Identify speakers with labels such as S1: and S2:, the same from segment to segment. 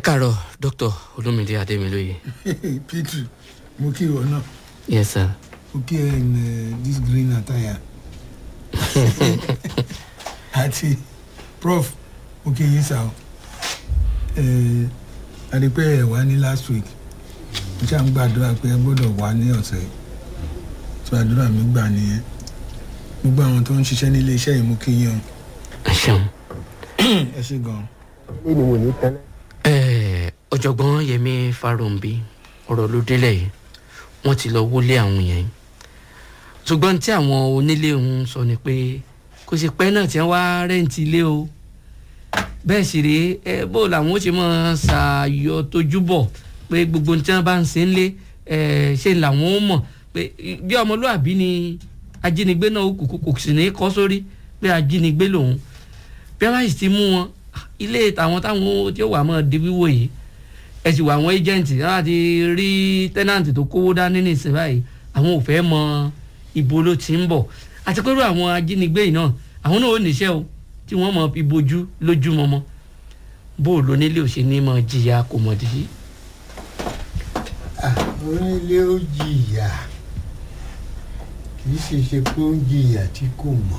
S1: káàárọ̀ dr olómìnira adémilóye.
S2: petri mo kí ìwọ náà
S1: yes sir.
S2: mo kí ẹ in uh, this green attire àti prof mo kí yín sá o àdìpẹ́ ẹ̀ wá ní last week mo ṣáà ń gbàdúrà pé ẹ gbọ́dọ̀ wá ní ọ̀sẹ̀ yìí tó àdúrà mi gbà nìyẹn gbogbo àwọn tó ń ṣiṣẹ́ ní iléeṣẹ́ yìí mo kí yín o
S1: ẹ ṣeun.
S2: ẹ ṣe gan-an.
S3: ní wò ní tẹ́lẹ̀.
S1: Ẹ, ọ̀jọ̀gbọ́n yẹmi farombi ọ̀rọ̀ ló délẹ̀ yìí wọ́n ti lọ wọlé àwọn yẹn yìí ṣùgbọ́n tí àwọn onílé ń sọ ni pé kò sì pẹ́ náà tí wọ́n wá rẹ́ǹtì ilé o bẹ́ẹ̀ sì rèé ẹ bó làwọn ó ṣe máa ṣàyọ tójú bọ̀ pé gbogbo ohun tí wọ́n bá ń ṣe ń lé ẹ ṣe làwọn ó mọ̀ pé bí ọmọlúàbí ni ajínigbé náà kò kò sì ní kọ́ sórí pé ajínigbé lòun bí wọ́n bá sì ti mú wọn ilé tàwọn táwọn tí ó wà mọ́ di wíwò yìí ẹ sì wà àwọn ẹjẹǹtì láti rí tẹ́nàntì tó kówó dání nísìn báyìí àwọn ò fẹ́ mọ ibo ló ti ń bọ̀ àti pẹ̀lú àwọn ajínigbé yìí náà àwọn náà ò níṣẹ́ o tí wọ́n mọ ibojú lójúmọmọ bó o lò nílé ò ṣe ní mọ jìyà kò mọ̀ dì í.
S3: onílé ó jìyà kì í ṣe ṣe pé ó ń jìyà tí kò mọ̀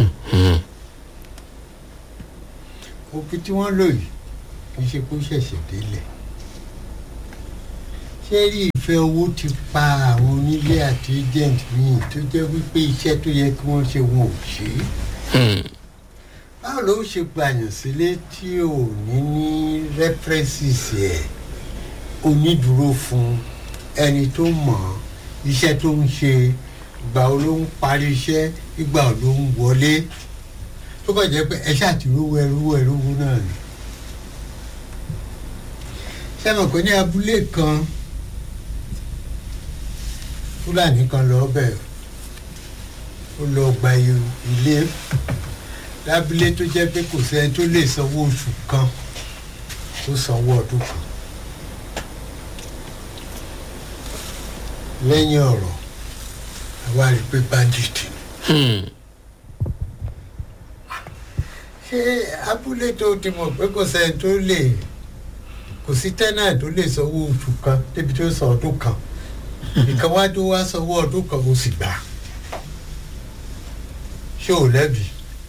S3: òfin tí wọ́n lò yìí kì í ṣe pé ó ṣẹ̀ṣẹ̀ délẹ̀ ṣé rí ìfẹ́ owó ti pa àwọn onílé àti agent míì tó jẹ́ wípé iṣẹ́ tó yẹ kí wọ́n ṣe wọn ò ṣe é báwo ló ṣe gbàyàn sílé tí ò ní ní references ẹ̀ onídùúró fún ẹni tó mọ̀ ọ́ iṣẹ́ tó ń ṣe ìgbà wo ló ń parí iṣẹ́ ìgbà wo ló ń wọlé tó bá jẹ́ pé ẹ ṣàtìrúwọ ẹrúwọ ẹrúwọ náà ni sẹ́wọ̀n kò ní abúlé kan fúlàní kan lọ bẹ̀ ó lọ gba ilé lábúlé tó jẹ́ pé kò sẹ́ni tó lè sanwó oṣù kan tó sanwó ọdún kan lẹ́yìn ọ̀rọ̀ àwa rí i pé bandit ni. ṣé abúlé tó ti mọ̀ pé kò sẹ́ni tó lè kò sí tẹ́nà tó lè sanwó oṣù kan débi tó san ọdún kan ìkan wá tó wá sanwó ọdún kan ó sì gbà ṣé ò lẹ́bi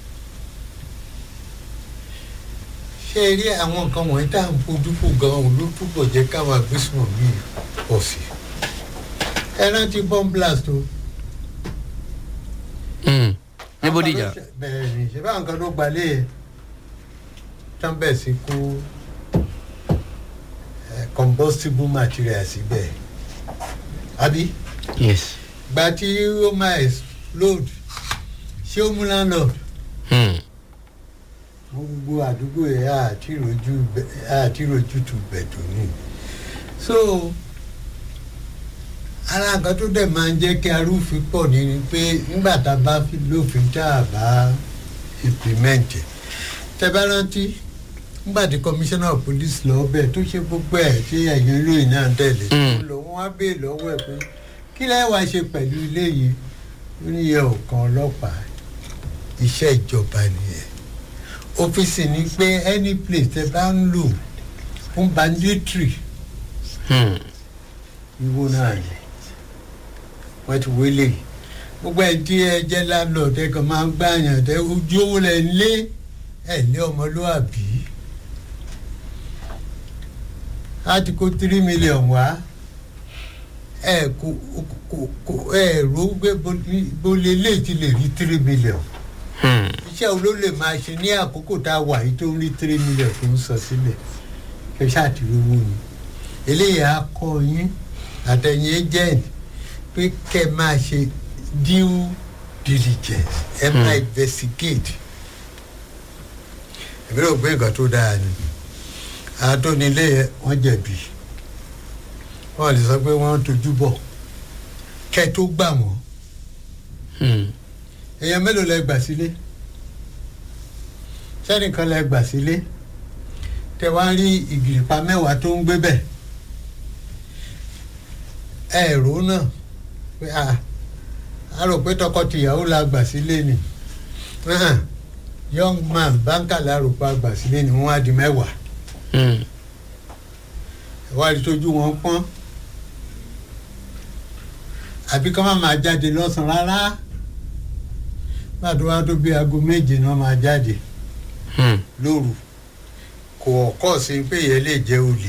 S3: ṣé ẹ rí àwọn nǹkan wọ̀nyí tá à ń fojú fò gan-an ló túbọ̀ jẹ́ káwọn agbésùnmọ̀ mi pọ̀ sí ẹ rántí bomb blast o.
S1: ní bódìjà.
S3: bẹ́ẹ̀ ni ṣe báwọn kan ló gbalẹ̀ yẹn tán bẹ̀ sí kó combustible material síbẹ̀ àbí
S1: yes.
S3: gba tí ó máa explode ṣé ó mú landlord
S1: Hmm.
S3: wọ́n gbogbo àdúgbò yẹn àti rojú tu bẹ̀tù ni so ara nǹkan tó dẹ̀ máa ń jẹ́ kí arúfin pọ̀ ní ni pé nígbà tá a bá fi lófin tá a bá implement ẹ̀ tẹ́ bá rántí nígbà tí commissioner of police lọ bẹ̀ tó ṣe gbogbo ẹ̀ tí ẹ̀yìn olóyìn náà tẹ̀lé tó
S1: Mm.
S3: lọ wọ́n á béè lọ́wọ́ ẹ̀ pé kí lẹ́yìn wá ṣe pẹ̀lú ilé yìí ó ní yẹ ọ̀kan ọlọ́pàá iṣẹ́ ìjọba nìyẹn ọ́fíìsì ni pé any place tẹ́ bá ń lò fún banditry
S1: Hmm.
S3: ìwo náà ni wọ́n ti wọlé gbogbo ẹ̀ tí ẹ jẹ́ landlord ẹ kàn máa ń gbàyàn tẹ ojú owó lẹ̀ ń lé ẹ̀ lé ọmọlúwàbí láti kó three million wá ẹ kò kò kò ẹ rò gbé bolè lè ti lè rí three million
S1: Hmm.
S3: iṣẹ́ wo ló lè máa ṣe ní àkókò tá a wà yìí tó ń rí three million tó ń sọ sílẹ̀ kẹ ṣáàtìrí owó ni eléyìí á kọ́ yín àtẹ̀yìn agent pé kẹ́ ẹ máa ṣe due diligence ẹ máa
S1: Hmm.
S3: investigate èmi rò pé nǹkan tó dáa ni àtọ́nilé yẹn wọ́n jẹ̀bi wọ́n lè sọ pé wọ́n tójú bọ̀ kẹ́ ẹ tó gbà wọ́n
S1: Hmm.
S3: èèyàn mélòó lẹ gbà sílé sẹ́nìkan lẹ gbà sílé tẹ wá rí ìgìrìpá mẹ́wàá tó ń gbé bẹ̀ ẹ rò ó náà pé a a rò pé tọkọtìyàwó la gbà sílé ni Ahan, young man báńkà la rò pa gbà sílé ni wọ́n á di mẹ́wàá
S1: Hmm.
S3: ìwádìí tójú wọn pọ́n àbí kọ́ máa máa jáde lọ́sàn-án rárá gbàdúrà tó bí aago méje náà máa jáde
S1: Hmm.
S3: lóru kò ọ̀kọ́ sí pé ìyẹn lè jẹ́ olè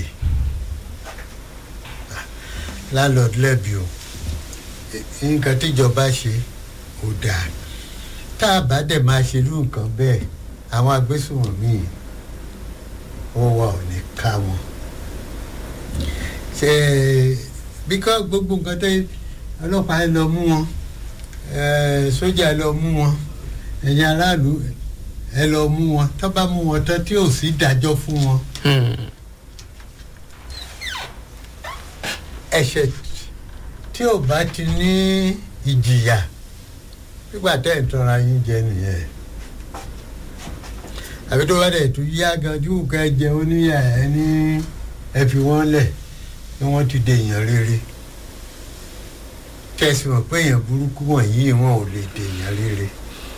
S3: landlord lẹ́bi o nǹkan tíjọba ṣe ò dáa tá a bá dẹ̀ máa ṣe irú nǹkan bẹ́ẹ̀ àwọn agbésùnmọ̀mí wọ́n wà ò ní ká wọn ṣe bíkọ́ gbogbo nǹkan tẹ́ ọlọ́pàá ẹ lọ mú wọn eh, sójà ẹ lọ mú wọn ẹ̀yin aráàlú ẹ lọ mú wọn tó bá mú wọn tán tí ò sí dájọ́ fún wọn
S1: Hmm.
S3: ẹ̀ṣẹ̀ tí ò bá ti ní ìjìyà nígbà tẹ́ ẹ̀ tọ́ra yín jẹ nìyẹn àbí tó bá dẹ̀ tún yá gan tí òkè jẹ oníyà ẹ ní ẹ fi wọ́n lẹ̀ ni wọ́n ti dèèyàn rere kẹsì mọ̀ pé èèyàn burúkú wọ̀nyí wọn ò lè dèèyàn rere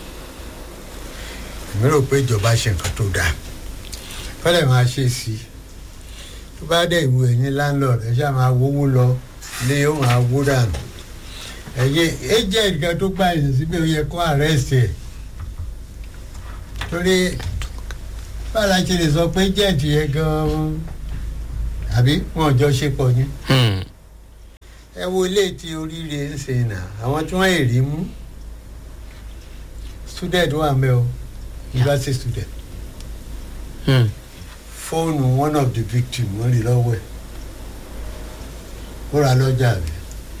S3: èmi rò pé ìjọba ṣe nǹkan tó dáa fẹ́lẹ̀ máa ṣe sí i tó bá dẹ̀ ìwé ẹ̀yin landlord ẹ̀ ṣáà máa wówó lọ lé ó máa wó dànù ẹ̀yin agent kan tó gbà yìí síbẹ̀ ó yẹ kó arrest ẹ̀ torí báwo la ṣe lè sọ pé agent yẹn gan-an àbí wọn ò jọ ṣe pọ̀ ni
S1: Hmm.
S3: ẹ wo ilé tí oríire ń ṣe nà àwọn tí wọ́n èrè mú student wà mẹ́ o university student
S1: Hmm.
S3: fóònù one of the victim wọ́n rí lọ́wọ́ ẹ̀ ó ra lọ́jà rẹ̀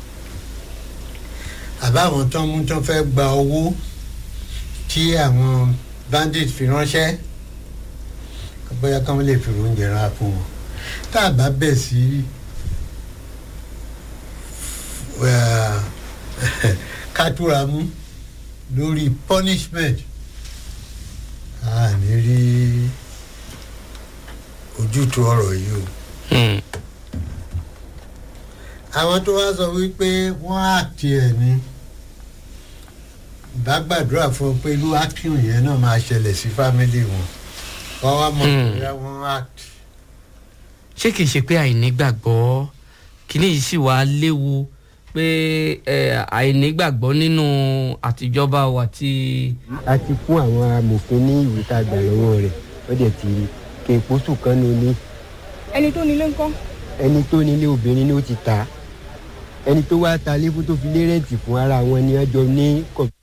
S3: àbáwọn tán mú tán fẹ́ gba owó tí àwọn bandit fi ránṣẹ́ bóyá káwọn lè fi oúnjẹ rán fún wọn tá a bá bẹ̀ sí kátúra mú lórí punishment a ní rí ojútùú ọ̀rọ̀ yìí o
S1: Hmm.
S3: àwọn tó wá sọ wípé wọ́n àti ẹ̀ ní bá gbàdúrà fún ọ pé irú action yẹn náà máa ṣẹlẹ̀ sí fámílì wọn wọ́n wá mọ̀
S1: Hmm.
S3: bóyá wọ́n act
S1: ṣé kìí ṣe pé àìnígbàgbọ́ kìíní yìí sì wá léwu pé ẹ, àìnígbàgbọ́ nínú àtijọba wa ti.
S4: a ti fún àwọn amòfin ní ìwé tá a gbà lọ́wọ́ rẹ̀ ó dẹ̀ ti rí kí n pósù kan ní ilé
S5: ẹni tó nílé ńkọ́
S4: ẹni tó nílé obìnrin ni ó ti tà á ẹni tó wá ta lé fún tó fi lé rẹ́ǹtì fún ara wọn ni wọ́n jọ ní kọ̀